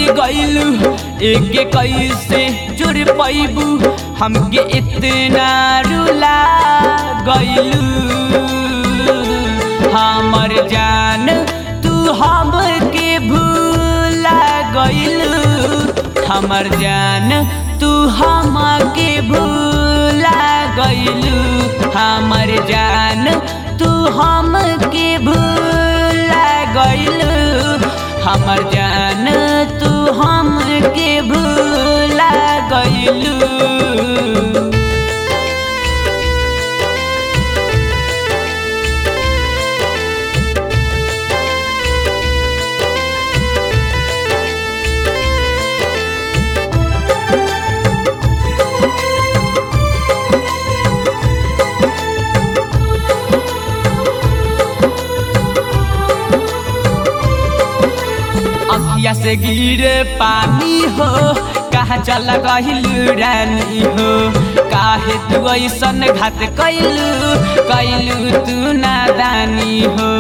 गइलू एक कैसे जुड़ पैबू हमके इतना रुला गइलू हमर जान तू हमके भूला गइलू हमर जान तू हमके भूला गइलू हमर जान तू हमके भूला गइलू हमर जान तू हमके भूला गइलू अखिया से गिरे पानी हो कहा चल गहिलू रानी हो काहे तू ऐसन घात कैलू कैलू तू नादानी हो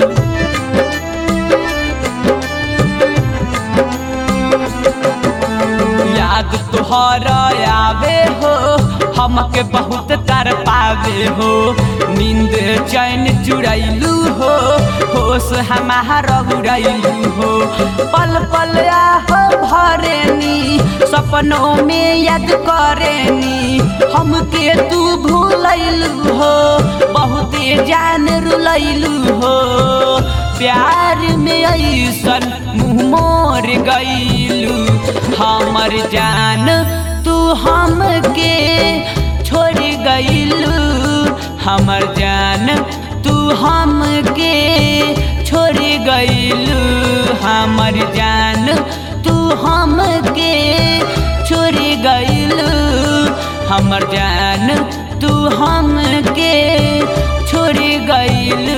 याद तुहर आवे हो हमके बहुत तर पावे हो नींद चैन चुड़ैलू हो होश हमारा उड़ैलू हो पल पल आह भरेनी सपनों में याद करेनी हमके तू भूलैलू हो बहुते जान रुलैलू हो प्यार में ऐसन मुँह मोर गईलू हमर जान तू हमके छोड़ गईलू हमर जान तू हमके छोड़ गईलू हमर जान तू हमके छोड़ गईलू हमर जान तू हमके छोड़ गईलू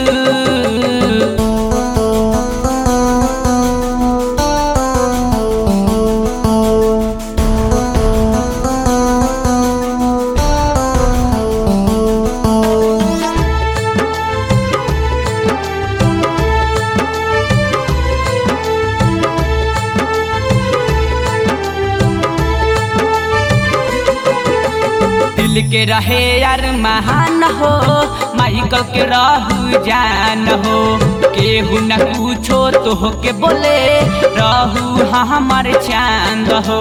दिल के रहे यार महान हो माइकल के रहू जान हो केहू न पूछो तो के बोले रहू हाँ हमार चांद हो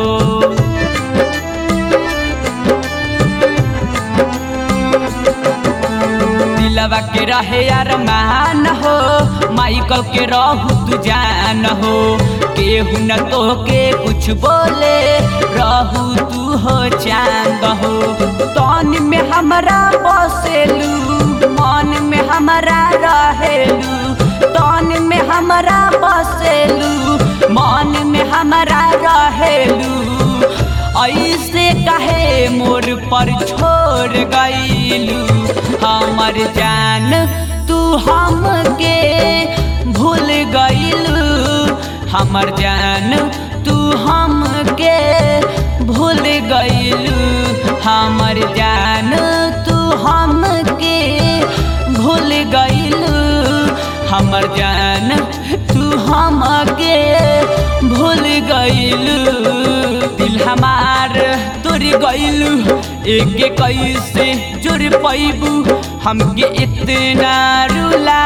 दिलवा के रहे यार मान हो माइकल के रहू तू जान हो केहू न तो के कुछ बोले रहू तू हो चांद हो तन में हमरा बसेलू मन में हमरा रहेलू तन में हमरा बसेलू मन में हमरा रहेलू ऐसे कहे मोर पर छोड़ गईलू हमर जान तू हमके भूल गईलू हमर जान तू हमके भूल गईलू हमर जान तू हमके भूल गईलू हमर जान तू हमके भूल गईलू दिल हमार तुर गईलू एक कैसे जुड़ पैबू हमके इतना रुला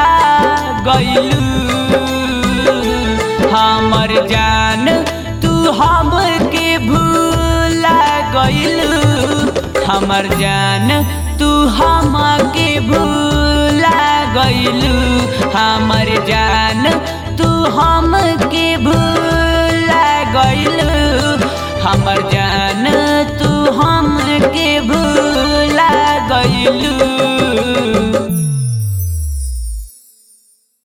गईलू हमर जान तू हमके भूला गईलू हमर जान तू हमके भूला गईलू हमर जान तू हमके भूला गईलू हमर जान तू हमके भूला गईलू